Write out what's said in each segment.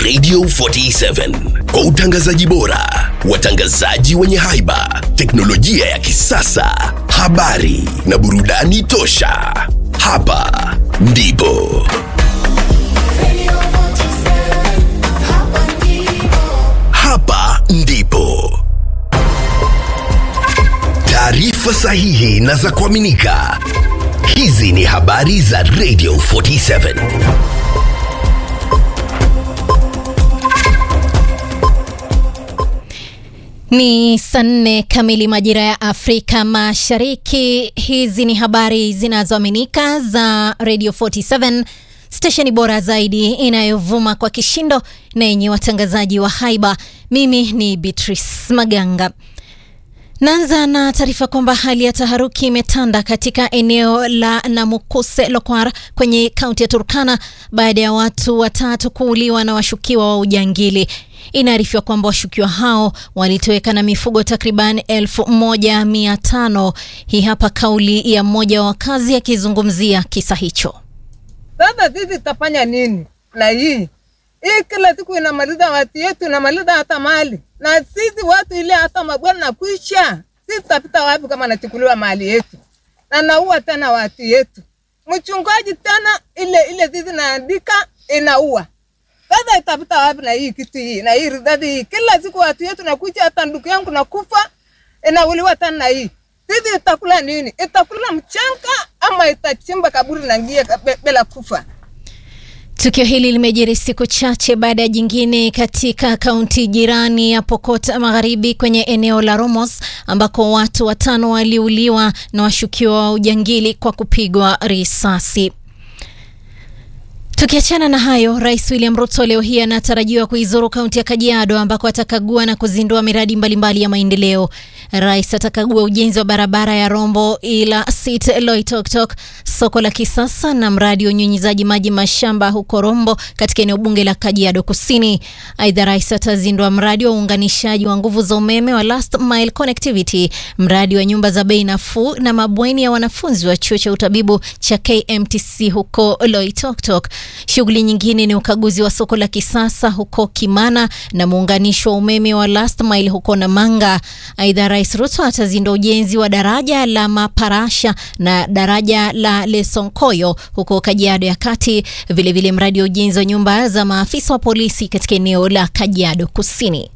Radio 47 kwa utangazaji bora, watangazaji wenye haiba, teknolojia ya kisasa, habari na burudani tosha. Hapa ndipo hapa ndipo taarifa sahihi na za kuaminika. Hizi ni habari za Radio 47. Ni saa nne kamili majira ya Afrika Mashariki. Hizi ni habari zinazoaminika za Radio 47, stesheni bora zaidi inayovuma kwa kishindo na yenye watangazaji wa haiba. Mimi ni Beatrice Maganga. Naanza na taarifa kwamba hali ya taharuki imetanda katika eneo la Namukuse Lokwar kwenye kaunti ya Turkana baada ya watu watatu kuuliwa na washukiwa wa ujangili. Inaarifiwa kwamba washukiwa hao walitoweka na mifugo takriban elfu moja mia tano. Hii hapa kauli ya mmoja wa wakazi akizungumzia kisa hicho. Sasa sisi tutafanya nini na hii hii? Kila siku inamaliza watu yetu, inamaliza hata mali, na sisi watu ile hata mabwana na kuisha, sisi tutapita wapi kama nachukuliwa mali yetu na naua tena watu yetu? Mchungaji tena ile ile sisi naandika inaua sasa itapita wapi na hii kitu hii na hii ridadi hii? Kila siku watu yetu nakuja, hata ndugu yangu nakufa inauliwa tena na hii. Sisi itakula nini? Itakula mchanga ama itachimba kaburi na ngie bila kufa? Tukio hili limejiri siku chache baada ya jingine katika kaunti jirani ya Pokot Magharibi kwenye eneo la Romos ambako watu watano waliuliwa na washukiwa wa ujangili kwa kupigwa risasi. Tukiachana na hayo, Rais William Ruto leo hii anatarajiwa kuizuru kaunti ya Kajiado ambako atakagua na kuzindua miradi mbalimbali mbali ya maendeleo. Rais atakagua ujenzi wa barabara ya Rombo ila Sit Loitoktok, soko la kisasa na mradi wa unyunyizaji maji mashamba huko Rombo katika eneo bunge la Kajiado Kusini. Aidha, rais atazindua mradi wa uunganishaji wa nguvu za umeme wa last mile connectivity, mradi wa nyumba za bei nafuu na mabweni ya wanafunzi wa chuo cha utabibu cha KMTC huko Loitoktok. Shughuli nyingine ni ukaguzi wa soko la kisasa huko Kimana na muunganisho wa umeme wa last mile huko Namanga. Aidha, Rais Ruto atazindua ujenzi wa daraja la Maparasha na daraja la Lesonkoyo huko Kajiado ya Kati, vilevile mradi wa ujenzi wa nyumba za maafisa wa polisi katika eneo la Kajiado Kusini.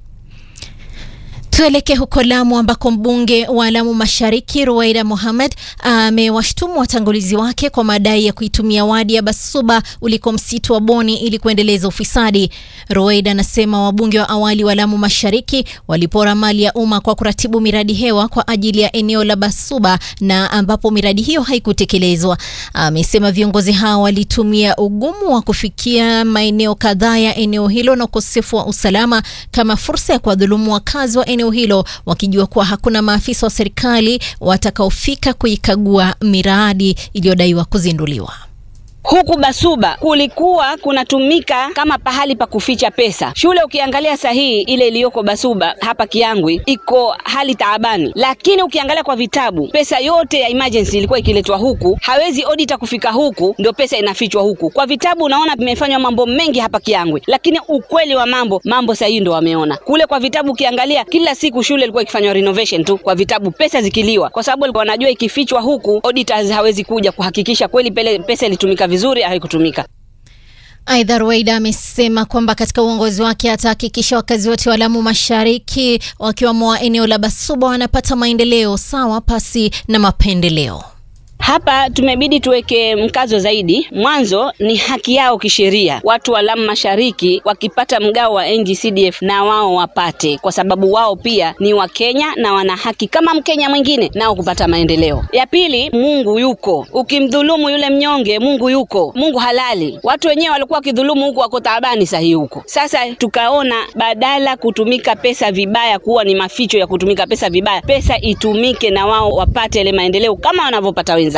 Tuelekee huko Lamu ambako mbunge wa Lamu Mashariki Ruwaida Mohamed amewashtumu watangulizi wake kwa madai ya kuitumia wadi ya Basuba uliko msitu wa Boni ili kuendeleza ufisadi. Ruwaida anasema wabunge wa awali wa Lamu Mashariki walipora mali ya umma kwa kuratibu miradi hewa kwa ajili ya eneo la Basuba na ambapo miradi hiyo haikutekelezwa. Amesema viongozi hao walitumia ugumu wa kufikia maeneo kadhaa ya eneo hilo na ukosefu wa usalama kama fursa ya kuwadhulumu wakazi wa eneo hilo wakijua kuwa hakuna maafisa wa serikali watakaofika kuikagua miradi iliyodaiwa kuzinduliwa. Huku Basuba kulikuwa kunatumika kama pahali pa kuficha pesa. Shule ukiangalia sahihi ile iliyoko Basuba hapa Kiangwi iko hali taabani, lakini ukiangalia kwa vitabu pesa yote ya emergency ilikuwa ikiletwa huku, hawezi auditor kufika huku, ndio pesa inafichwa huku. Kwa vitabu unaona vimefanywa mambo mengi hapa Kiangwi, lakini ukweli wa mambo, mambo sahihi ndio wameona kule. Kwa vitabu ukiangalia kila siku shule ilikuwa ikifanywa renovation tu, kwa vitabu pesa zikiliwa, kwa sababu walikuwa wanajua ikifichwa huku auditors hawezi kuja kuhakikisha kweli pele pesa ilitumika vizuri haikutumika. Aidha, Ruwaida amesema kwamba katika uongozi wake atahakikisha wakazi wote wa Lamu Mashariki wakiwamo wa eneo la Basuba wanapata maendeleo sawa pasi na mapendeleo. Hapa tumebidi tuweke mkazo zaidi. Mwanzo ni haki yao kisheria, watu wa Lamu Mashariki wakipata mgao wa NGCDF na wao wapate, kwa sababu wao pia ni Wakenya na wana haki kama Mkenya mwingine nao kupata maendeleo. Ya pili, Mungu yuko. Ukimdhulumu yule mnyonge, Mungu yuko, Mungu halali. Watu wenyewe walikuwa wakidhulumu huku, wako taabani sahi huko. Sasa tukaona badala kutumika pesa vibaya, kuwa ni maficho ya kutumika pesa vibaya, pesa itumike na wao wapate ile maendeleo kama wanavyopata wenzao.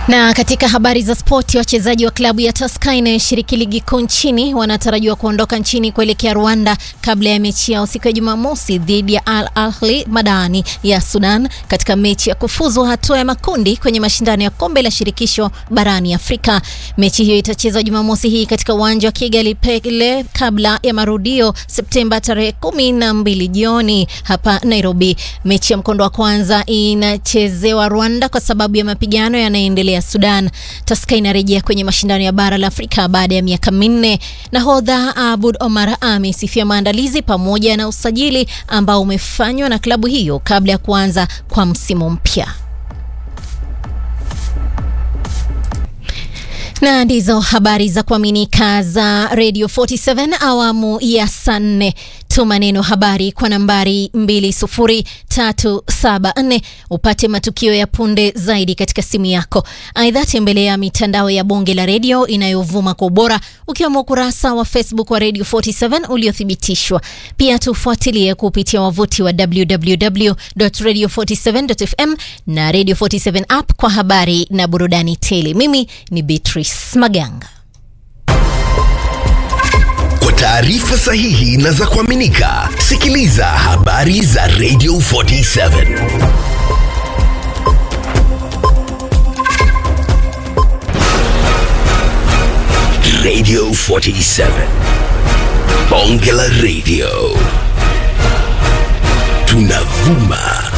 Na katika habari za spoti, wachezaji wa klabu ya Tusker inayoshiriki ligi kuu nchini wanatarajiwa kuondoka nchini kuelekea Rwanda kabla ya mechi yao siku ya Jumamosi dhidi ya Al Ahli Madani ya Sudan katika mechi ya kufuzu hatua ya makundi kwenye mashindano ya kombe la shirikisho barani Afrika. Mechi hiyo itachezwa Jumamosi hii katika uwanja wa Kigali Pele kabla ya marudio Septemba tarehe kumi na mbili jioni hapa Nairobi. Mechi ya mkondo wa kwanza inachezewa Rwanda kwa sababu ya mapigano yanayoendelea Sudan. Tusker inarejea kwenye mashindano ya bara la Afrika baada ya miaka minne. Nahodha Abud Omar amesifia maandalizi pamoja na usajili ambao umefanywa na klabu hiyo kabla ya kuanza kwa msimu mpya. na ndizo habari za kuaminika za Radio 47 awamu ya saa nne. Tuma neno habari kwa nambari 20374 upate matukio ya punde zaidi katika simu yako. Aidha, tembelea mitandao ya bonge la redio inayovuma kwa ubora ukiwemo ukurasa wa Facebook wa Radio 47 uliothibitishwa. Pia tufuatilie kupitia wavuti wa www.radio47.fm na Radio 47 app kwa habari na burudani tele. Mimi ni Beatrice Maganga. Kwa taarifa sahihi na za kuaminika, sikiliza habari za Radio 47. Radio 47. Bonge la Radio. Tunavuma